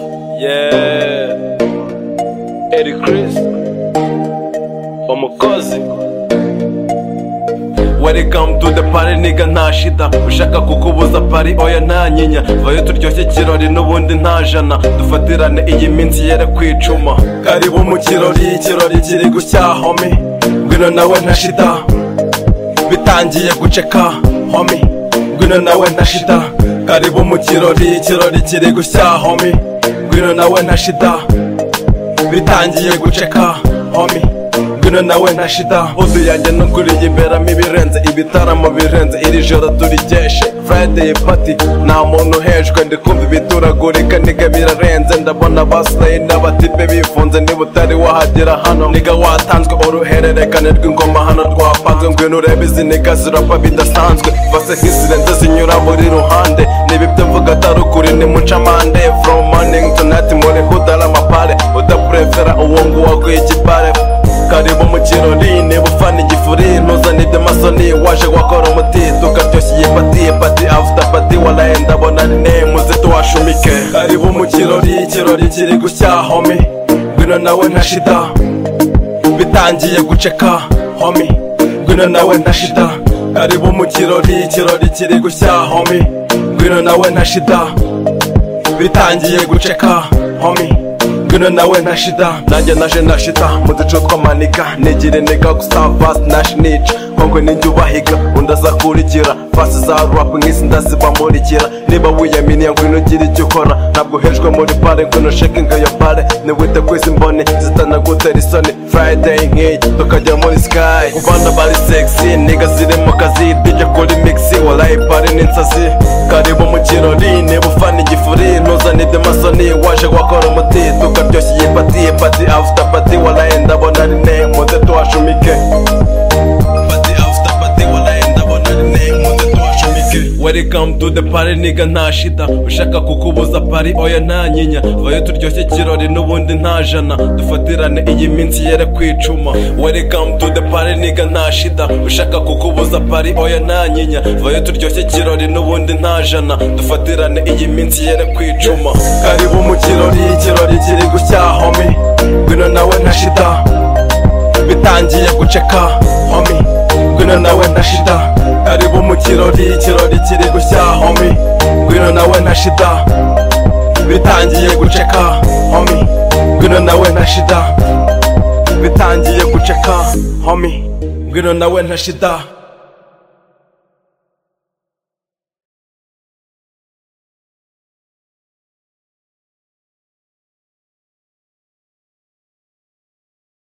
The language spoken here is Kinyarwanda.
Yeah. Eddie Chris. Umukozi. Welcome to the party nigga nta shida ushaka kukubuza pari oya nta nyinya vayo turyoshye kirori n'ubundi nta jana dufatirane iyi minsi yere kwicuma karibu mu kirori ikirori kiri gushya homi ngwino nawe nta shida bitangiye guceka homi ngwino nawe nta shida karibu mu kirori ikirori kiri gushya homi ngwino nawe nta shida bitangiye guceka homi ngwino nawe nta shida udu yanjye nuguriye iberamo ibirenze ibitaramo birenze iri joro turigeshe friday party nta muntu uhejwe ndi kumva ibituragurika niga birarenze ndabona basilayi n'abatipe bifunze niba utari wahagera hano niga watanzwe uruhererekane rw'ingoma hano rwapanzwe ngwino urebe izi niga zirapa bidasanzwe vase nk'izirenze zinyura buri ruhande niba ibyo mvuga atari ukuri ni mucamande from morning to night muri hudara amapare udaprefera uwo nguwo aguye ikipare karibu mu kirori niba ufana igifuri ntuzane ibyo masoni waje wakora umuti tukaryoshye iyi pati pati avuta pati waraye ndabona ni ne muze tuwashumike karibu mu kirori ikirori kiri gushya homi ngwino nawe nta shida bitangiye guceka homi ngwino nawe nta shida karibu mu kirori ikirori kiri gushya homi ngwino nawe nta shida bitangiye guceka homi ngwino nawe nta shida nanjye naje nta shita mu duce tw'amaniga nigire niga gusa fast nash niche kongo ninjye ubahiga undi azakurikira fasi za rap nk'izi ndazibamurikira niba wiyaminiye ngwino ugira icyo ukora ntabwo uhejwe muri pare ngwino shaking iyo pare niwite ku izi mboni zitanagutera isoni friday nk'iyi tukajya muri sky ku bana bari sexy niga ziri mu kazi dijya kuri mixi warayi pare n'insazi karibu mu kirori niba ufana igifuri ntuzane ibyo masoni waje wakora umuti tukaryoshye iyi pati pati avuta pati warayi ndabona ari ne muze tuhashumike pati avuta pati warayi ndabona ari ne muze tuhashumike welcome to the party niga nta shida ushaka kukubuza pari oya nta nyinya vayo turyoshye kirori n'ubundi nta jana dufatirane iyi minsi yere kwicuma welcome to the party niga nta shida ushaka kukubuza pari oya nta nyinya vayo turyoshye kirori n'ubundi nta jana dufatirane iyi minsi yere kwicuma karibu mu kirori ikirori kiri gushya homi ngwino nawe nta shida bitangiye guceka homi ngwino nawe nta shida karibu mu kirori ikirori kiri gushya homi ngwino nawe nta shida bitangiye guceka homi ngwino nawe nta shida bitangiye guceka homi ngwino nawe nta shida